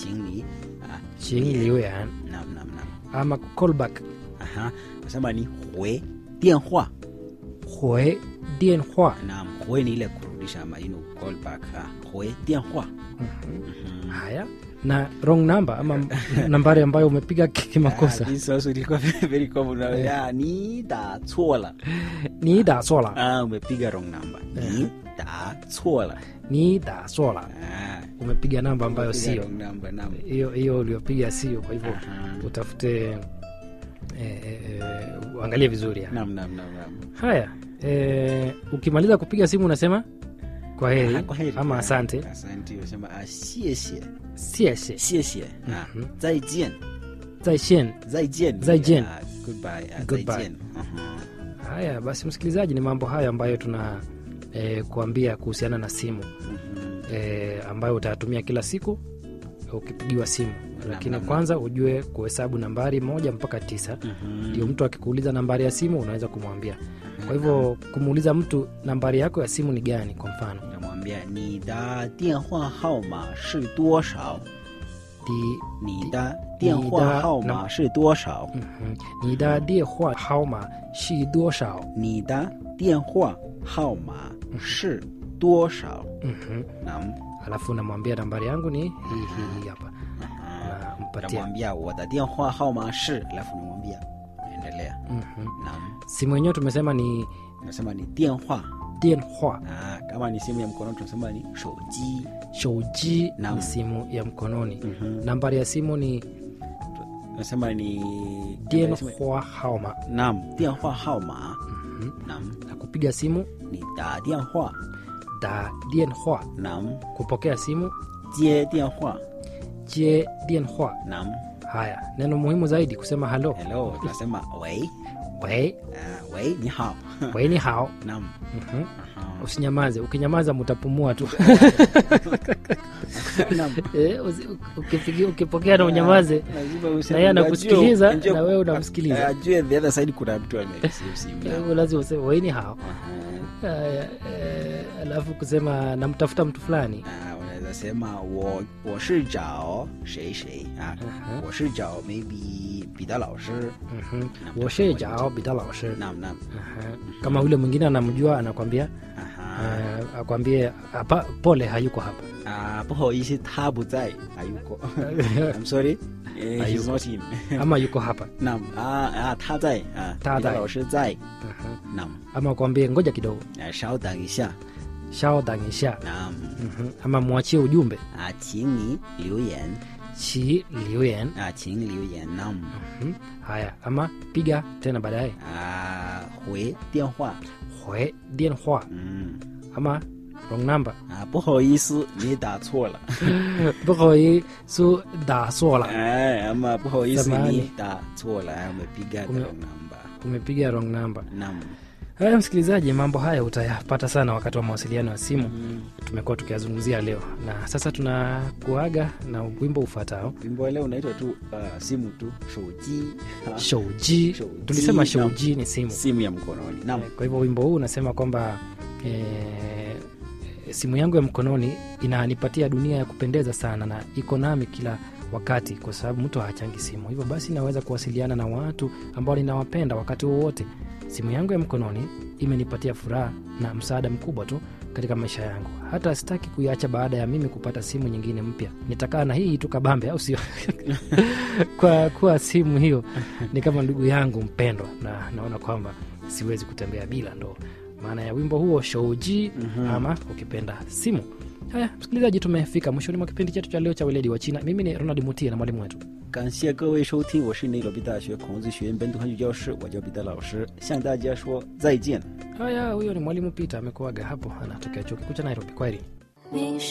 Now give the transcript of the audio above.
chingli ah, ching liuyan nam nam nam ama callback aha nasema ni hue dianhua hue dienhua nam hue ni ile kurudisha ama you know, call back ah, hue dianhua haya na wrong number ama nambari ambayo umepiga ki- kimakosa Ah, this also ilikuwa very, very common na ya ni da chola ni da sola ah umepiga wrong number ni da chola ni da sola ah umepiga namba ambayo umepiga sio wrong number nam hiyo hiyo uliopiga sio kwa hivyo Aha. utafute eh, eh, eh, uangalie vizuri ya. nam nam nam nam haya eh, ukimaliza kupiga simu unasema kwa heri, Ah, kwa heri. ama Ah, asante asante unasema ah 谢谢 sieshe 谢谢啊 Mhm. 再见 zaishen 再见再见啊 goodbye ah, Goodbye. 再见 Mhm. haya basi msikilizaji ni mambo hayo ambayo tuna eh, kuambia kuhusiana na simu Mhm. eh, ambayo utayatumia kila siku ukipigiwa simu lakini naam. kwanza ujue kuhesabu nambari moja mpaka tisa Mhm. ndio mtu akikuuliza nambari ya simu unaweza kumwambia kwa hivyo kumuuliza mtu nambari yako ya simu ni gani kwa mfano namwambia你的电话号码是多少 di 你的电话号码是多少 mhm, ni da die hua haoma shi duoshao 你的电话号码是多少 mhm. nam alafu unamwambia nambari yangu ni hii hii hii hapa nampatia namwambia 我的电话号码是 alafu namwambia endelea mhm. nam simu yenyewe tumesema ni nasema ni 电话 dien hua ah, kama ni simu ya mkono tunasema ni 手机 shouji Naam. ni simu ya mkononi Mhm. nambari ya simu ni nasema ni dien nasema- hua haoma nam 电话号码 Mhm. nam na kupiga simu 你打电话 da dien hua nam kupokea simu 接电话 je dien hua nam haya neno muhimu zaidi kusema halo hello tunasema 喂 wei 啊，喂，你好。 wei ni hao Naam. Mhm. Aha. usinyamaze ukinyamaza mutapumua tu Naam. Eh, usi- ukipigi- ukipokea na unyamaze Lazima na useme- yeye anakusikiliza ajue- na wewe unamsikiliza ajue the other side kuna mtu amesimu simu. Kwa Naam. hivyo lazima useme wei ni hao Aha. Haya, eh, alafu kusema namtafuta mtu fulani Ah, unaweza sema wo wo shi zhao shay shay ah Aha. wo shi zhao maybe 彼得老师 Mhm. woshe jao bida laoshe naam naam Aha. kama yule mwingine anamjua anakwambia aha uh, akwambie hapa pole hayuko hapa ah 不好意思他不在 hayuko I'm sorry eh, he's Hayuko. not in ama yuko hapa naam ah ah 他在啊他彼得在老师在 Aha. naam ama akwambie ngoja kidogo 啊稍等一下 shao dangisha naam Mhm. ama mwachie ujumbe 啊，请你留言 chi liuyen 啊，请留言 nam Mhm. haya ama piga tena baadaye 啊，回电话， hwe dien hua 嗯 ama wrong number 啊，不好意思，你打错了， bokoi su da sola 哎，ama 不好意思， Samahani. 你打错了，umepiga the Ume- wrong number umepiga wrong number nam haya msikilizaji mambo haya utayapata sana wakati wa mawasiliano ya simu Mm. tumekuwa tukiyazungumzia leo na sasa tunakuaga na wimbo ufuatao wimbo wa leo unaitwa tu uh, simu tu shouji Ah, shouji Shouji, tulisema naam. shouji ni simu simu ya mkononi nam Eh, kwa hivyo wimbo huu unasema kwamba e, simu yangu ya mkononi inanipatia dunia ya kupendeza sana na iko nami kila wakati kwa sababu mtu hachangi simu hivyo basi naweza kuwasiliana na watu ambao ninawapenda wakati wowote simu yangu ya mkononi imenipatia furaha na msaada mkubwa tu katika maisha yangu hata sitaki kuiacha baada ya mimi kupata simu nyingine mpya nitakaa na hii tu kabambe au sio kwa kuwa simu hiyo ni kama ndugu yangu mpendwa na naona kwamba siwezi kutembea bila ndo maana ya wimbo huo shouji Mhm. ama ukipenda simu haya msikilizaji tumefika mwishoni mwa kipindi chetu cha leo cha weledi wa china mimi ni ronald mutie na mwalimu wetu 感谢各位收听，我是内罗毕大学孔子学院本土汉语教师，我叫彼得老师，向大家说再见。 haya huyo ni mwalimu peter amekuaga hapo anatokea chuo kikuu cha nairobi kwaheri 你是